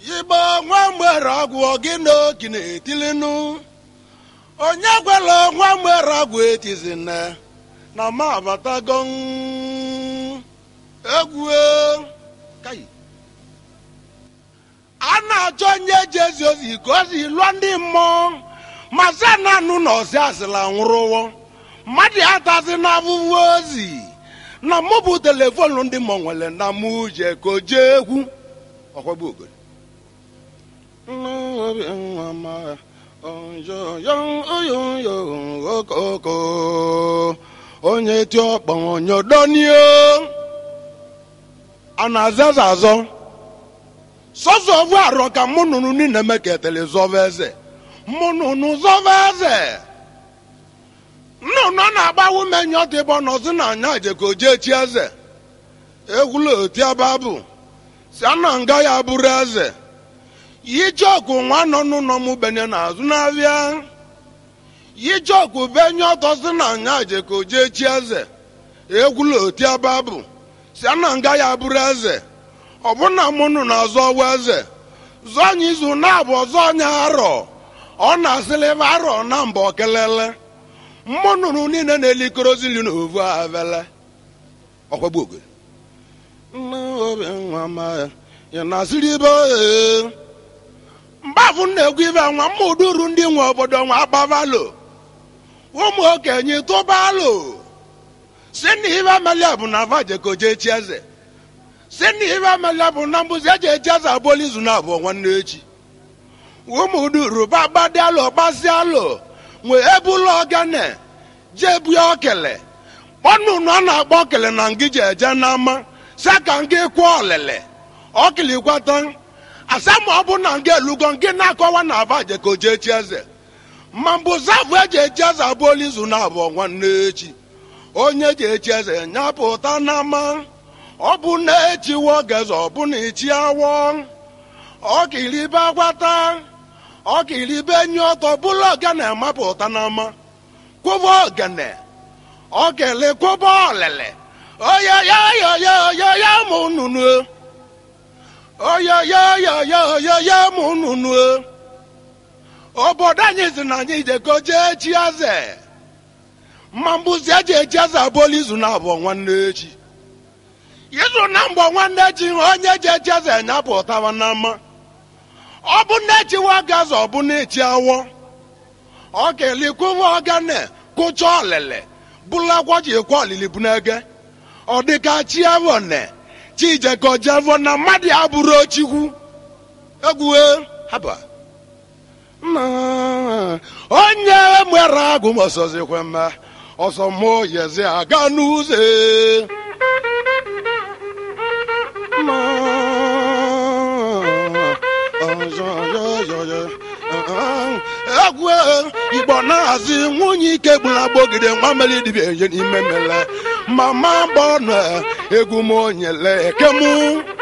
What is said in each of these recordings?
igbo nwa mgbere ọgwụ gị na oki na-etilinu onye gwela nwa mgbere ọgwụ etizina na ma abatago egwu kai a na-achọ onye jezi ozi ka ozi lụọ ndị mmụọ ma zananụ na ọsị asịla nwụrụwo mmadụ atazi na abụbụ ozi na mụ bụ telefonu ndị mmụọ nwere na mụ je ka o jee egwu ọkwagbu ogori onye ti ọkpọ nyodonio a na-azaza azọ sọsọ ovu arọ ka mụ nụnụ niile meketele zọva eze mụ nụnụ zọva eze nnụnụ na-agbawu menye ọtụ ịbọ nọzi na anya jeka ojee chi eze egwula otiaba bụ si ana nga ya bụrụ eze yijoku nwa nọ n'ụlọ m benye n'azụ n'abịa yijoku benye ọtọ si na anya jeka ojee chi eze egwula otiaba bụ si ana nga ya bụrụ eze ọbụna mụnụ na-azọ ọwa eze zọọ anya izu na-abụ ọzọ anya arọ ọ na-asịlịva arọ na mba okelele mmụnụrụ niile na-elikorozili n'ovu avele ọkwagbu ogori nne obi nwa ma ya na-asịrị ibe ee mgbafụ na-egwu ibe nwa mma uduru ndị nwe obodo nwa agbavalo ụmụ okenye tụbalo si na ibe melia bụ na vajekoje chi eze si na ibe melia bụ na mbụzi eji echi eze abụọla izu na abụọ nwanne echi ụmụ uduru bagbadialo gbasialo nwee ebula ogene jebue okele kpọnụnụ a na-akpọ okele na ngiji eje n'ama si ka nke kwụọ olele ọkilikwata asa ma ọ bụ na nga elugo nke na-akọwa na aba jekoje echi eze ma mbụ zavụ eji echi eze abụọla izu na abụọ nwanne echi onye ji echi eze nyapụta n'ama ọ bụ na echiwo geze ọ bụ na echi awọ ọkilibe agwata ọkilibe nye ọtọ bụla ogene mapụta n'ama kwụba ogene okele kwụba olele oyoyoyoyoyoyo mụ nunu oyoyoyoyoyoyo mụ nunu obodo anyị si na anyị jekoje echi eze mma mbụzi eji echi eze abụọla izu na abụọ nwanne echi izu na mgbọ nwanne echi onye ji echi eze nyapụtawa n'ama ọ bụ na echiwa gaza ọ bụ na echi awọ ọ kelikwuwa ogene kụcha olele bụlakwa ji ekwe olili bụ n'ege ọ dịka chievone chijekojevọ na mmadụ ya bụrụ ochikwu egwue haba nna onye mwere agụ mọsọzikwe mma ọsọ mụọ yezi aga n'ụzọ egwu igbo na-ahazi nwunye ike gbula gbogide nwa mere dibịa enye n'ime mele mama gbọnụ egwu m onyele ekemu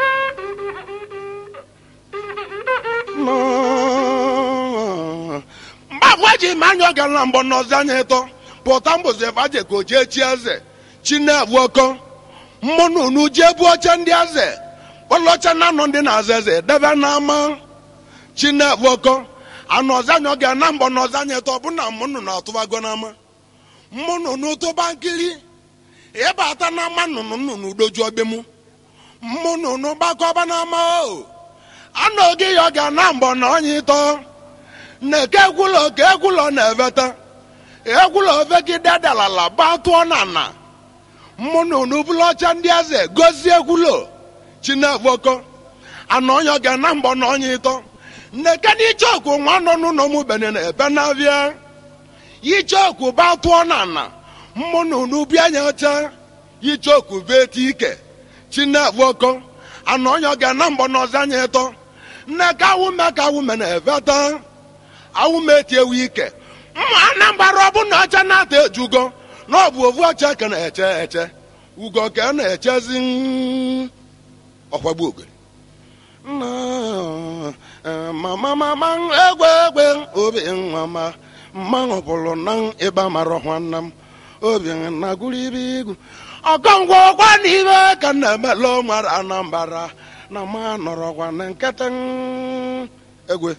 mgbagwo eji m anya ọga na mgbọ n'ọzi anya ịtọ pụta mbụzi evaje ka o jee chi eze chinebu ọkọ mmụnụnu jee bu oche ndị eze kpọlọcha na anọ ndị na-aza eze debe n'ama chinebu ọkọ anụ ọzọ anya oge na mgbọ n'ọzọ anya ịtọ bụ na mmụnụ na-atụbago n'ama mmụnụnụ tụba nkiri ịbata n'ama nnụnụ nnụnụ dojuo be mụ mmụnụnụ gbakọba n'ama o anụ oge ya oge na mgbọ na ọnya ịtọ na-eke egwulo ka egwulo na-eveta egwulo vegide dalala batụọ na na mmụnụnụ bụla ọcha ndị eze gozie egwulo chinevoko anụ ọnya oge na mgbọ na ọnya ịtọ nneke icheoku nwa nọ n'ụlọ m bene na ebe na-abịa icheoku batụọ na na mmụnụnụ bịa nya ọcha icheoku beti ike chinevoko anụ ọnya oge na mgbọ na ọzọ anya ịtọ nneke awume ka awume na eveta awume eti ewu ike mma anambara ọ bụ na ọcha na-ata ejugo na ọ bụ ovu ọcha ka na-eche eche ugo ka na-echezi ọkwagbu ogori mama mama egwe egwe obi nwa ma mmanwụ pụrụ na ịba mara nwanne m obi na gụrụ ibe igwu ọkọngwa ọkwa n'ibe ka na-emela nwara anambara na ma nọrọkwa na nkịtị egwe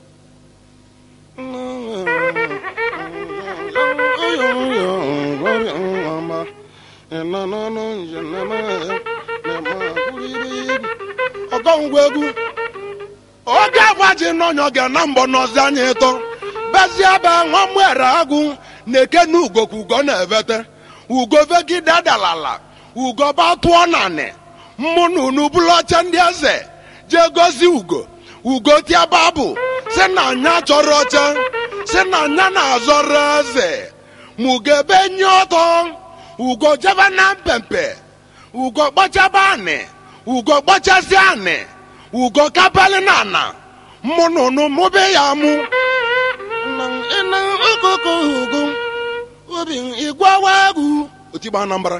ọgọngwa egwu oge agbaji n'ọnyọ ga na mbọ n'ọzi anya ịtọ bezie be nwa mwere agụ na-eke na ugo ka ugo na-evete ugo vegide dalala ugo batụọ nanị mmụ na unu bụrụ ọcha ndị eze jee gozi ugo ugo tiaba bụ si na anya chọrọ ọcha si na anya na-azọrọ eze ma ugo ebe nye ọtọ ugo jebe na mpempe ugo gbachaba anị ugo gbachasị anị ugo kapali na ana mụ na unu mụbe ya mụ ịna okoko ugo obi igwawa egwu otigba anambra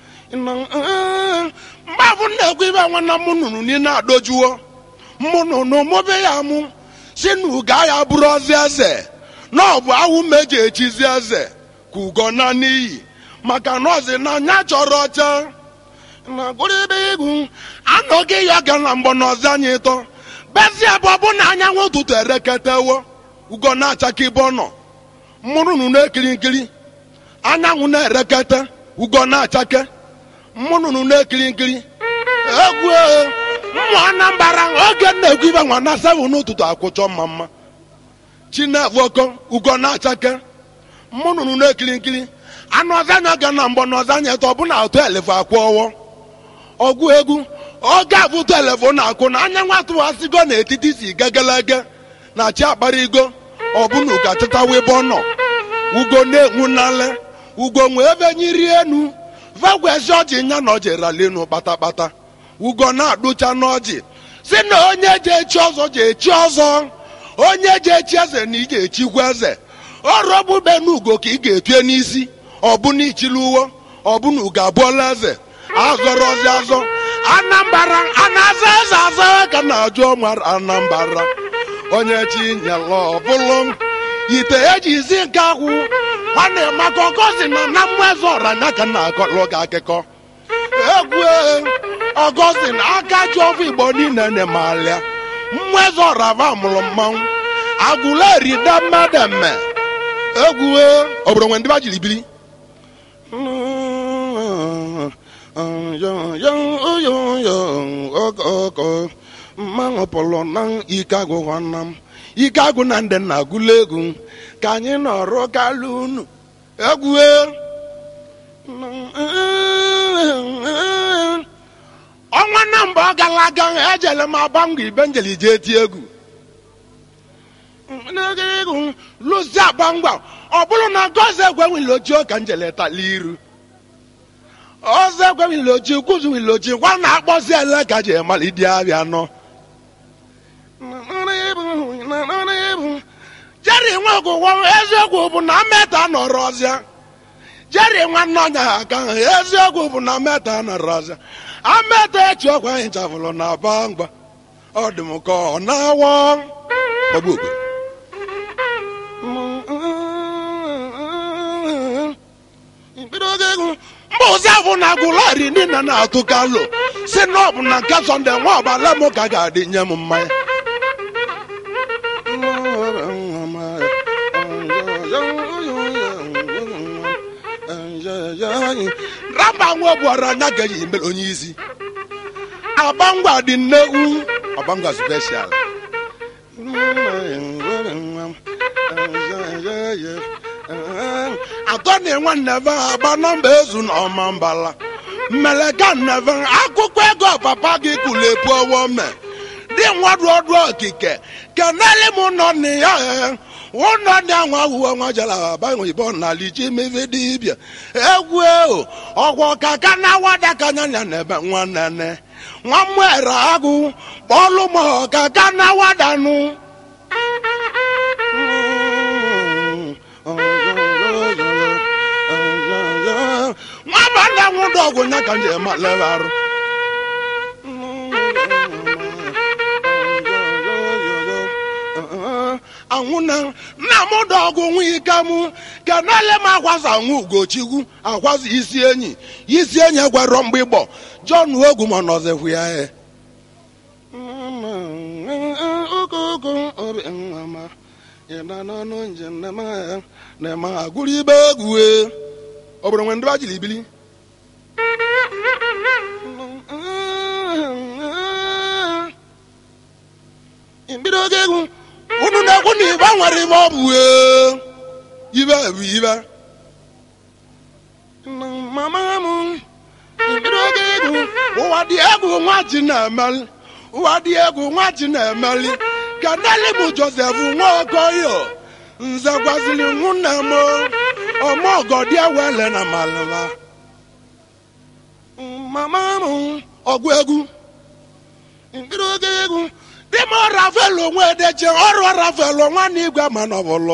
mgbafụ na-ekwu ibe nwanna mụ nụrụ niile adojuo mụ nụnụ mụbe ya mụ si na ugo ya bụrụ ozi eze na ọ bụ awụ meji echizi eze ka ugo na n'iyi maka na ọzi na anya chọrọ ọcha na gụrụbe egwu anọghị ya ga na mgbọ n'ọzi anya ịtọ bezie bụ ọ bụ na anyanwụ ụtụtụ ereketewo ugo na-achaka ibe ọ nọ mụrụ nụ na-ekiri nkiri anyanwụ na-erekete ugo na-achake mụnụnụ na-ekiri nkiri egwu mmụ anambara oge na-egwu ibe nwa na seven n'ụtụtụ akwụchọ mma mma chinefoko ugo na-achake mụnụnụ na-ekiri nkiri anụ ọzanya ga na mgbọ na ọzanya eto ọbụna atụ elefu akwụ ọwọ ọgwụ egwu oge abụtụ elefu na-akwụ na anya nwa tụwasịgo n'etiti si gegelege na chi akparigo ọbụna ugo achịtawa ebe ọ nọ ugo na-enwu n'ale ugo nwee ebe nyiri enu vagwezi ọjị nya na ọjị ralinu kpatakpata ugo na-adụcha n'ọjị si na onye ji echi ọzọ ji echi ọzọ onye ji echi eze na ị ga-echikwa eze ọrọbube n'ugo ka ị ga-etue n'isi ọbụna ichili uwe ọbụna ugo abụọla eze azọrọzi azọ anambara a na-aza eze azọ ka na-ajụ ọmara anambara onye chi nyela ọbụlụ ite ejizi nke akwụ nwanne maka ọgọzi na na mmụeze ọranya ka na-akọlụ gị akụkọ egwu ọgọzi na aka ji ọfụ igbo niile na-emalịa mmụeze ọrava mụrụ mmanwụ agụleri da mmadụ mme egwu obodo nwe ndị ba jiri biri mmanwụ pụlụ na ike agwụ nwanna m ike agwụ na ndị nna agụla egwu ka anyị nọrọ kalụ unu egwu ọnwa na mgbe ọ gara aga ejele m abangwa ibe njeli jee tie egwu egwu lụzi abangwa ọ bụrụ na gozi egwe wiloji ka njele tala iru ọzọ egwe wiloji kwuzu wiloji gwa na akpọzi ele ka ji emalidi abịa nọ jeri nwe ọgwụgwọ eziokwu bụ na meta nọrọ ọzịa jeri nwanne ọnya ha aka ha eziokwu bụ na meta nọrọ ọzịa ameta echi ọkwa anyị chafụrụ na aba mgba ọ dị m ka ọ na-awọ gbagbu ogwe mba ozi afọ na agụlari niile na-atụ kalo si na ọ bụ na nke sọnde nwa ọbala m ka ga-adị nye m mmanya raba nwa bụara anya ga eji mere onye isi abangwa dị nnekwu abangwa special atọ na-enwe nneve agba nọmba ezu na ọma mbala mmeleka nneve akwụkwọ ego papa gị kulepu ọwọ me dị nwadụ ọdụ okike kenele m nọ na ya ụnọ ndị anwa wuo nwa jela abanye oyibo n'ala iji mebe dibịa egwu ewu ọgwọ kaka na wada ka nyanya na ebe nwa nene nwa mwere agụ kpọlụ m kaka na wadanụ nwa banda nwụdụ ọgwụ nya ka nje ma lebe arụ anwụ na nna m dọgụ nwa ike mụ kenele m akwaza nwa ugochikwu akwaza isi enyi isi enyi gwara mgbe ịgbọ jọn ogwu ma nọzikwu ya e okoko obi nwama ịna n'ọnụ njem na-eme na-eme agụrụ ibe egwu ọ bụrụ nwe ndị bajiri ibili mbido oge egwu unu na-ekwu na ibe nwere ibe ọ bụ ibe bụ ibe mama m mbido oge egwu ụwa dị egwu nwa ji na-emeli ụwa dị egwu nwa ji na-emeli ka neli bụ josef nwaokoyo nze gwaziri nwunne m ọmọgọdị ewele na malala mama m ọgụ egwu mbido oge egwu dị m rafael onwe edeche ọrụ rafael nwanne igwe ma nọbụlụ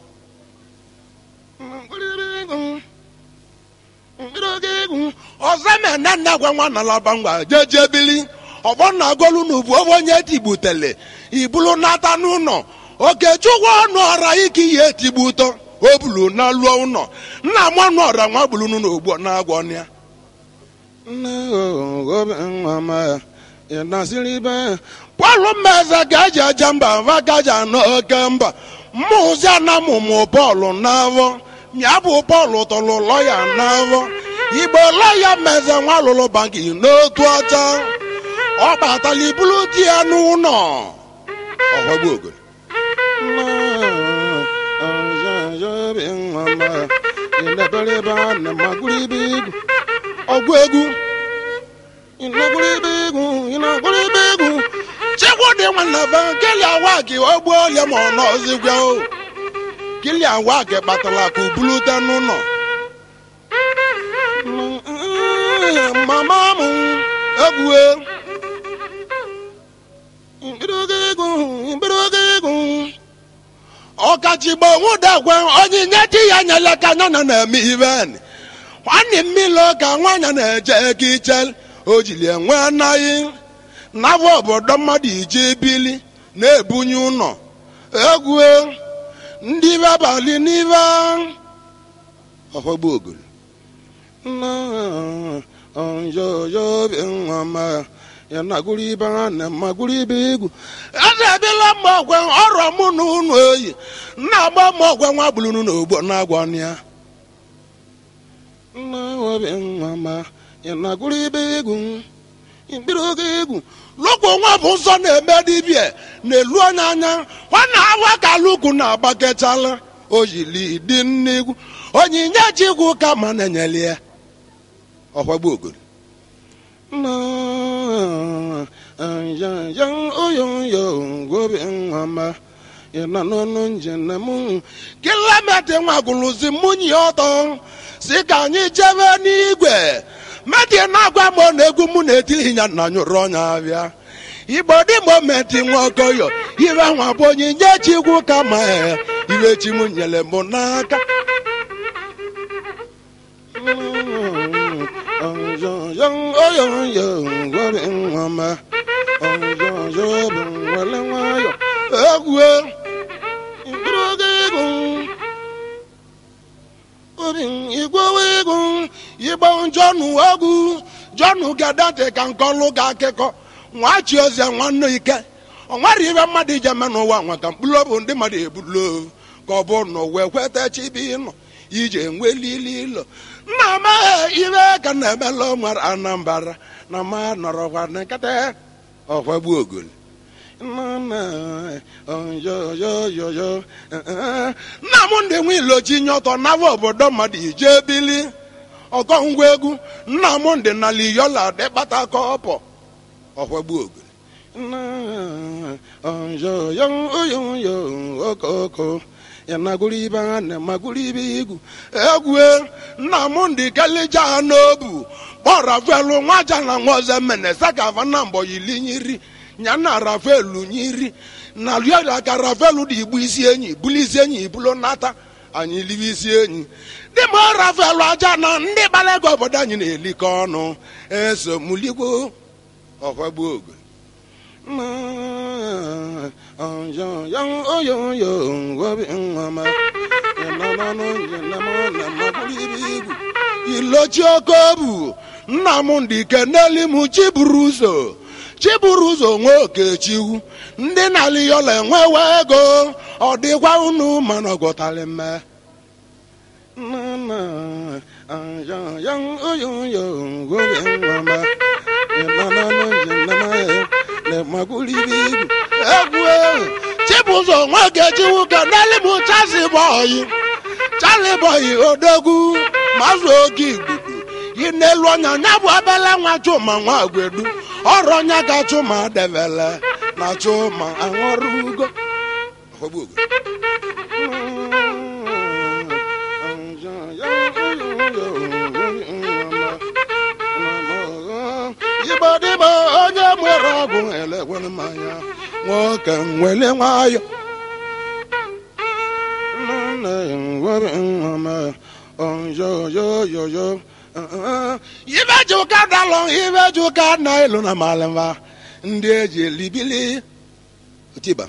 m mkpịrị oge egwu ọzọ mene nne gwa nwa na laba ngwa jeje bili ọgbọ na agolu na ubu obe onye tigbutele ibulu nata n'ụlọ okechukwu ọnụ ọra ike ihe etigbu ụtọ o bulu na lụọ ụlọ nna m ọnụ ọra nwa gbulunu na ogbo na agwọ ya nne obe nwa ma ya nasịrị ibe pọlụ mmeze gaji aja mba va gaji anọ oke mba mmụzi anamụmụ bọọlụ n'avọ mịa bụ bọọlụ tọlụ lọya n'avọ igbo lọya meze nwa lụlụ banki n'otu ọcha ọ batala ibulu di ya n'ụlọ ọghọgbu ogoro ọgwụ egwu ịnagwụrụ egwu ịnagwụrụ egwu chekwa dị nwanna va keli awa gị ogbu olie ma ọ nọzigwa o kili awa gị kpatara ka ubulute n'ụlọ mama m egwu mbidogo egwu mbidogo egwu ọkachigbo nwụdagwe onyinye di ya nyere ka anya na na-eme iven nwanne mmiri ka nwanyị na-eje ego ichel o jiri enwe anaghị n'afọ obodo mmadụ ije bili na-ebunye ụlọ egwu ndị ibe abalị n'ibe ọhọgbu ogolo ya na-agụrụ ibe ha na magụrụ ibe egwu eze ebila mma ọgwe ọrụ mụ na ụnụ oyi na-agba mma ọgwe nwa gbulunu na ogbo na-agwa ya nna obi nwa ma ya na-agụrụ ibe egwu mkpịrị oge egwu lụkwụ nwa bụ nsọ na-eme dibia na-elu onye anya nwanne awa ka lukwu na-agbakechala ojili dị nnegwu onyinye chikwu ka ma na-enyeli ya ọkwagbu ogoro kilomita nwa gụlụzi munye ọtọ si ka anyị jebe n'igwe meti na-agwa m na egwu mụ na-etiri ya na nyụrụ ọnya abịa igbo dị momenti nwaokoyo iwe nwa bụ onyinye chikwu ka ma iwe chi m nyere m n'aka egwu igwewe egwu igbo jọnụ egwu jọnụ gadate ka nkọlụ ga akịkọ nwa chi ozie nwanne ike ọ nwere ibe mmadụ ije me n'ụwa nwa ka mkpụrụ bụ ndị mmadụ ebulo ka ọ bụ na wee kweta chibi ịnọ ije nwelili ilo nna amaghị ibe ka na-emela nwere anambara na ma nọrọkwa nkata ọkwagbu ogoli nna m ndị nwe ilochi nye ọtọ n'afọ obodo mmadụ ije bili ọkọ ngwa egwu nna m ndị nala iyola dịkpata kọpọ ọkwagbu ogoli okoko ya nagụrụ ibe ha na magụrụ ibe igwu egwu nna m ndị kelija ha n'obu kpọọ rafaelu nwaja na nwaoze mene sakava na mbọ yili nyiri nya na rafaelu nyiri na riola ka rafaelu dị igbu isi enyi bulu isi enyi ibulu nata anyị libe isi enyi dị ma rafaelu aja na ndị gbara ego obodo anyị na-elikọ ọnụ eso muligwo ọkwagbu ogo ilochi oke obu nna m ndị keneli m chiburu ụzọ chiburu ụzọ nwe okechiwu ndị na-alị yọla enwewe ego ọ dịkwa unu mana ọgọtali mme egwu chibụzọ nwe okechiwu kedali m chasi bọyị chali bọyị odogwu mazụ oge igbudu yi n'elu ọnya nya bụ abala nwa chuma nwa agwedu ọrụ ọnya ga chuma devele na chuma aṅụrụ ugo Ọgbọ ugo. Igbo dịbọ onye nwere ọgwụ elekwere mmanya nwoke nwere nwayọ ibe ji ụka dalụ ibe ji ụka na ilu na malịma ndị eji elibili tiba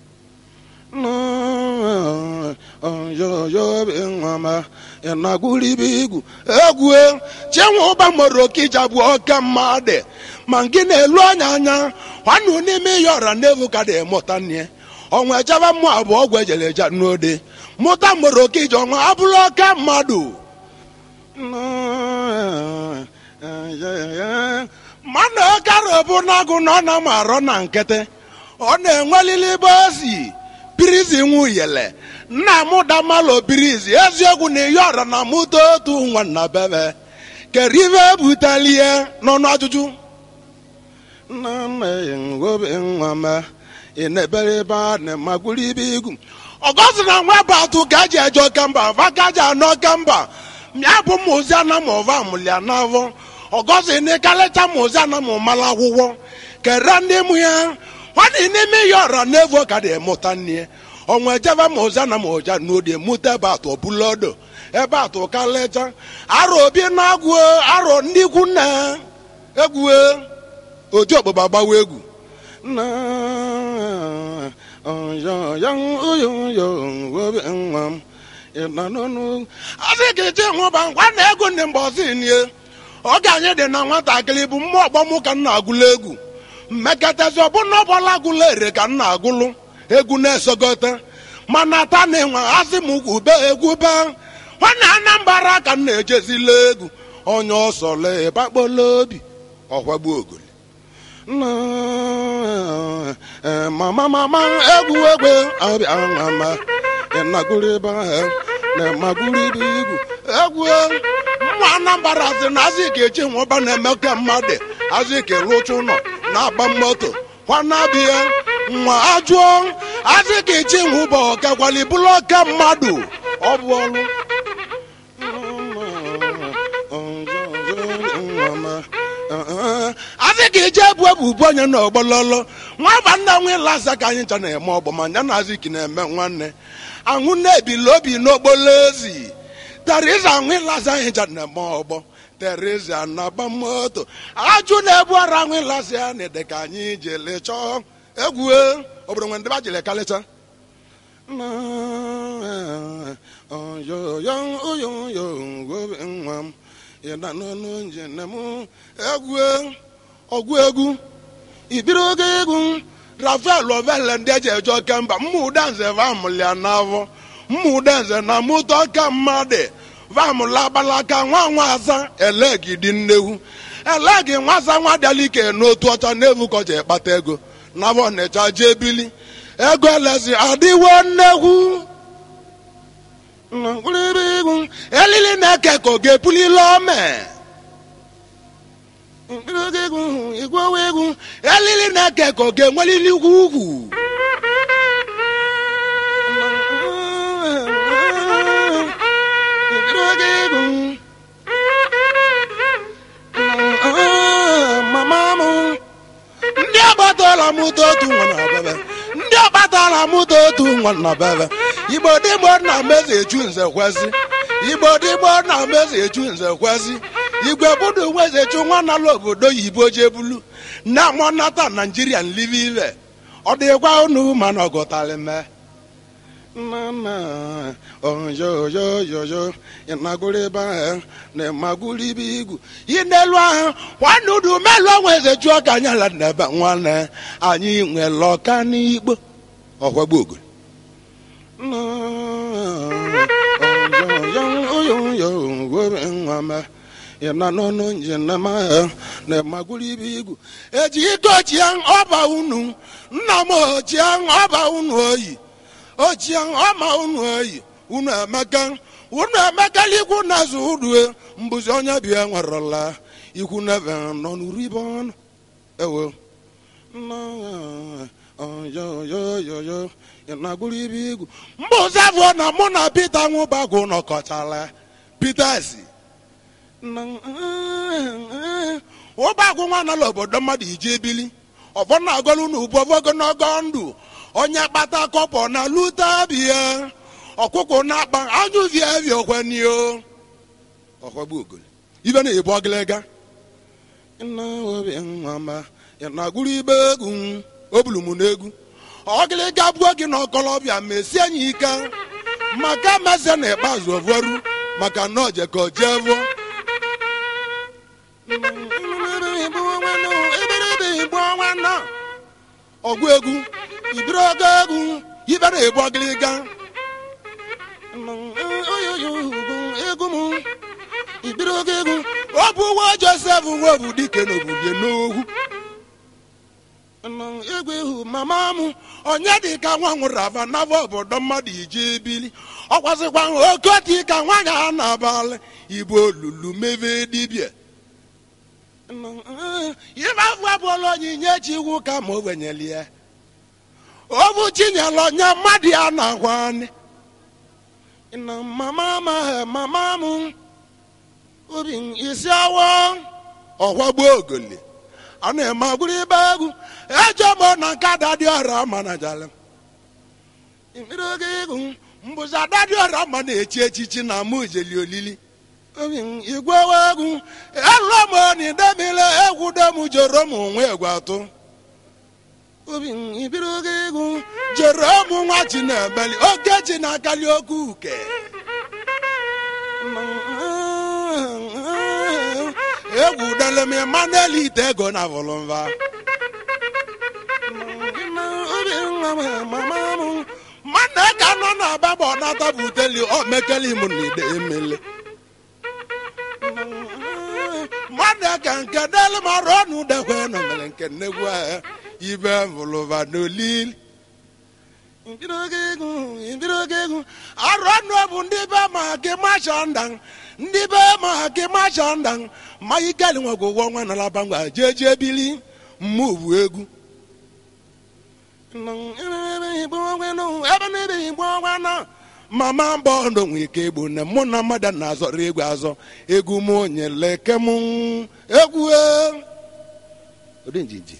nagwuribe egwu chenwe ụba mụrụ okija bụ oke mmadụ ma nke na-elu anya anya nwanne n'ime ihe ọra n'evu ka dị mụta nne ọnwa ejebe mmụ abụọ ọgwụ ejere eje n'ode mụta mụrụ okija ọnwa abụrụ oke mmadụ mmanụ ọkara bụ n'agụ na ọ na m arọ na nkịtị ọ na-enwelili ebe o si birizi nwuyele nna m damalo birizi eziokwu na ihe ọra na mụta otu nwanna bebe kere ibe ebutelie n'ọnụ ajụjụ nna nna ngobe nwa ma ị na-ebere ebe a na magwuru ibe igwu ọgọzi na nwa bụ atụ ka eji eje oke mba va ka eji anọ oke mba mịa bụ mụzi ana m ọva mụlia n'avọ ọgọzi n'ịkalịcha mụzi ana m mala akwụkwọ kere ndị mụ ya nwanne n'ime ihe ọra n'evo ka dị mụta nne ọnwa ejebe ma ụza na ma ụja n'odi mụta ebe atụ ọbụlodo ebe atụ kalịcha arọ obi na-agwụ arọ ndị ikwu nna egwu oji ọkpụgba gbawa egwu nna asị ka eche nwụba ngwa na ego ndị mgbe ọzọ nie oge anyị dị na nwatakịrị bụ mmụọ ọgbọmụ ka m na-agụlụ egwu mmekọtazi ọbụna ọbọla agụlụ ere ka m na-agụlụ egwu na-esogote mana taa na enwe asị m ube egwu be nwanne anambra ka m na-ejezila egwu onye ọsọle bakpola obi ọkwagbu ogoli mama mama egwu egwe abịa ma ịnagụrụ ebe ahụ na-emagụrụ ibe igwu egwu mmụ anambra sị na azị ka echi nwụba na-eme ka mmadụ azị ka rụcha ụlọ na-agba moto kwanabịa nwa ajụọ azị ka echi nwụba ọkakwali bụrụ ọka mmadụ ọ bụ ọrụ azị ka eji ebu ebubu onye na ọgbololo nwaba nna nwe lasa ka anyị ncha na-eme ọgbọ ma ya na aziki na-eme nwanne ahụ na-ebili obi n'okpolo ezi teriza ahụ ịlasa anyị ncha na-eme ọgbọ teriza na-agba moto ajụ na-ebu ara ahụ ịlasa ya na ede ka anyị jele chọọ egwu obodo nwe ndị ba jele kalịcha nwa m ịda n'ọnụ njem egwu ọgwụ egwu ibiri oge egwu rafael ovele ndị eji eje oke mba mmụdanze vamụlia n'afọ mmụdanze na mụta ọka mmadụ vamụla agbalaka nwa nwa asa elegidi nnewu elegi nwasa nwa dịalike n'otu ọcha n'evu kọcha ịkpata ego n'afọ ọnịcha jee bili ego elezi adịwo nnekwu egwu elili na-eke ka ọ ga-epulile ome igwewe egwu elili na-eke ka ọ ga-enwelili ugwu ugwu mama m ndị agbatala mụta otu nwa na bebe ndị agbatala mụta otu nwa na bebe igbo dịgbo na mezi echu nze kwezi igbo dịgbo na mezi echu nze kwezi igwe budu nweze echu nwa nala obodo yibo jebulu na mọnata naijiria nlive ive ọ dịkwa unu mana ọgụtali mee nana oyoyoyoyo ịnagụrụ ebe ahụ na ịmagụrụ ibe igwu inelu ahụ nwanne udu melu onwe eze chụọ ka anyị ala nebe nwanne anyị nwere ọka n'igbo ọkwagbu ogolo ịna n'ọnụ njem ahụ na ịmagụrụ ibe igwu eji ike ochie ọba unu nna m ochie ọba unu oyi ochie ọma unu oyi unu emeka unu emekala ikwu na-azụ udue mbụzi onye bịa nwerela ikwu nebe nọ n'uribe ọnụ ewo oyoyoyoyo ịnagụrụ ibe igwu mbụzi afọ na mụ na pita nwụbagụ nọkọtara pita si ụbagụ nwa nala obodo mmadụ ije ebili ọfọ na-agọlụ n'ubu ogologo ndụ onye kpata kọpọ na luta bịa ọkụkọ na-akpa anyụviavi okwenio ọkwagbu ogolo ibe na-ebu ọgịlịga nna obi nwama na-agụrụ ibe egwu obulu m n'egwu ọgịlịga buo gị na ọkọlọbịa mesie anyị ike maka meze na ikpeazụ ovuoru maka na oje ka o jee vuo ọgụ egwu ibiri ogo egwu ibe na-ebu ọgịlịga egwu m ibiri ogo egwu ọ bụ nwa josef nwa bụ dike n'obodo n'ogwu egwu ihu mama m onye dị ka nwa nwụrụ ava n'afọ obodo mmadụ ije ebili ọkwasịkwa oke oti ka nwaanyị a na-abalị ibu olulu meve dibịa ife afọ abụọla onyinye chi iwu ka ma o wenyeli ya ọ bụ chinyere onye mmadụ ya na-agwa anyị mama m mama m obi isi awọ ọkwagbuo ogoli a na-eme agwụrụ ibe egwu eje m na nke adadị ọra ma na jala mmiri oge egwu mbụzi adadị ọra ma na-echi echichi na mụ jeli olili igwe egwu elụọ m n'idemile egwu dem jere m onwe egwu atụ obi ibiri oge egwu jere ụmụ nwa chi na-ebeli oke chi na-akali oke uke egwu dele m manel ite ego na volumva mana ka nọ na ababa ọ nata buteli o mekeli m na ide emele mmadụ ka nke delu m arụ ọnụ dekwe nọ mere nke nnegwu ahụ ibe volumva n'olili arụ ọnụ bụ ndị be ma gị macha nda ndị be ma gị macha nda ma ikeli nwegwu ụgwọ nwa nalaba ngwa jee jee bili mmụ bụ egwu ebe na-ebe igbo ọnwa na mama mbọ ndụ nwe ike egbu nne mụ na mmadụ na-azọrọ egwu azọ egwu m nyere eke m egwu odinjinji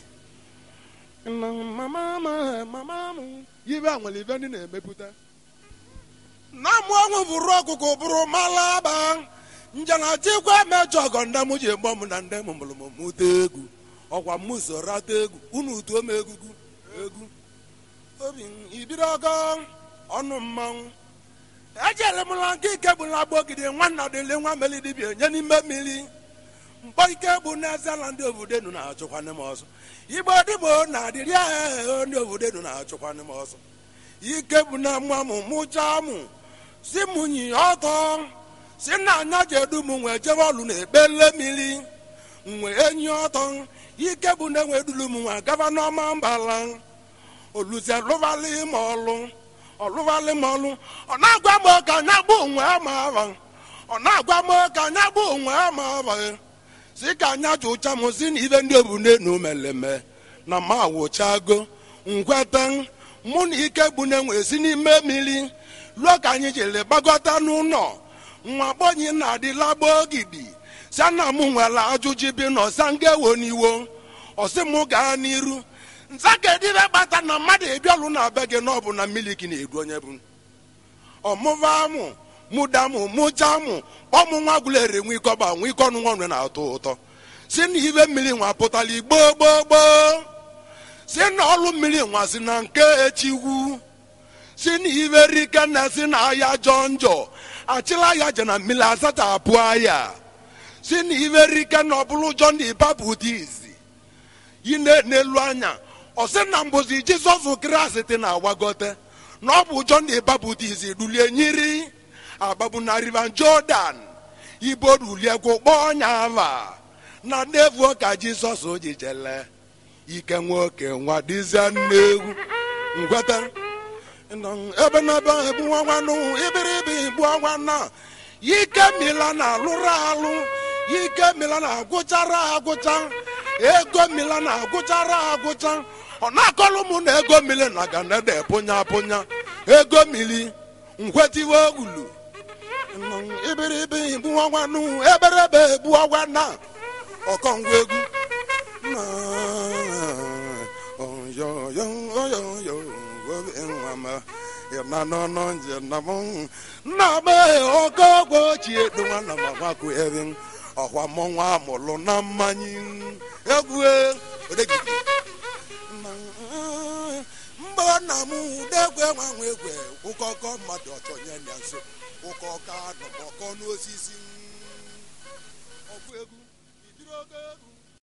ibe a nwere ibe ndị na-emepụta na mụ ọnwụ bụrụ ọkụkụ bụrụ malaba njenatikwa mejọ ọgọ ndị m ji egbo m na ndị m mụrụ m mụta egwu ọkwa m so rata egwu unu tuo m egwugwu egwu obi ibiri ọgọ ọnụ mmanwụ ejere m na nke ike bụ na agbogide nwanna dịle nwa meli dibịa nye n'ime mmiri mkpọ ike bụ n'eze na ndị obodo enu na-achụkwana m ọzọ igbo dịbo na-adịrị ahụ ndị obodo enu na-achụkwana m ọzọ ike bụ na mma m mụchaa mụ si m nyi ọtọ si na anya jedu m nwee jebe ọlụ na ekpele mmiri nwee enyi ọtọ ike bụ na enwe dulu m nwa gaba n'ọma mbala oluzie lụvalị ma ọlụ ọlụvalị m ọlụ ọ na-agwa m ka anya bụ onwe ama aba ọ na-agwa m ka anya bụ onwe ama aba si ka anya jụcha m si na ibe ndị obodo enu meleme na ma wụchago nkweta mụ na ike bụ na-enwe si n'ime mmiri ruo ka anyị jere gbagọta n'ụlọ nwa gbonyi na-adịla gboo ogidi sana m nwere ajụjụ bi n'ọsa ngewo n'iwo ọsị m gaa n'iru nza kedịbe kpata na mmadụ ebialụ na be gị n'ọbụ na miliki na-edu onye bụ ọmụva mụ mụda mụ mụcha mụ kpọmụ nwa gwụlere nwe ikọba nwe ike ọnụ nwa na-atọ ụtọ si na ibe mmiri nwa pụtara igbo gboo gboo si na ọlụ mmiri nwa si na nke echigwu si na iberike na si na aya jọ njọ achịla ya je na mmiri asachapụ aya si na iberike na ọbụrụ ụjọ na ịbapụ dị izi yi na- n'elu anya ọ sị na mbụzi jizọs kraịst na-agwagote na ọ bụ ụjọ na ịbapụ dị izi rulie nyiri agbagbu na river jordan ibo rulie gwụkpọ ọnya ava na n'evuo ka jizọs ji jele ike nwoke nwa dịzie nnegwu ngweta nọ ebe n'ebe ahụ egbu nwa nwanụ ibiribi igbu ọnwa na ike mila na alụrụ alụ ike mila na agwụchara agwụcha ego mila na agwụchara agwụcha ọ na-akọlụ m na ego mili na ganede pụnya pụnya ego mili ngwetiwe ulu nọ ibiribi igbu nwa nwanụ eberebe egbu ọnwa na ọkọngwa egwu na nna m ogogo ochie donwa na mamakwu ebe ọkwa mmọnwụ amụlụ na mmanya egwu odegidi mgbe nna m udegwe nwanwe egwe ụkọkọ mmadụ ọchọnye ya nso ụkọkọ anọmọkọ n'osisi ọgụ egwu idiri ogo egwu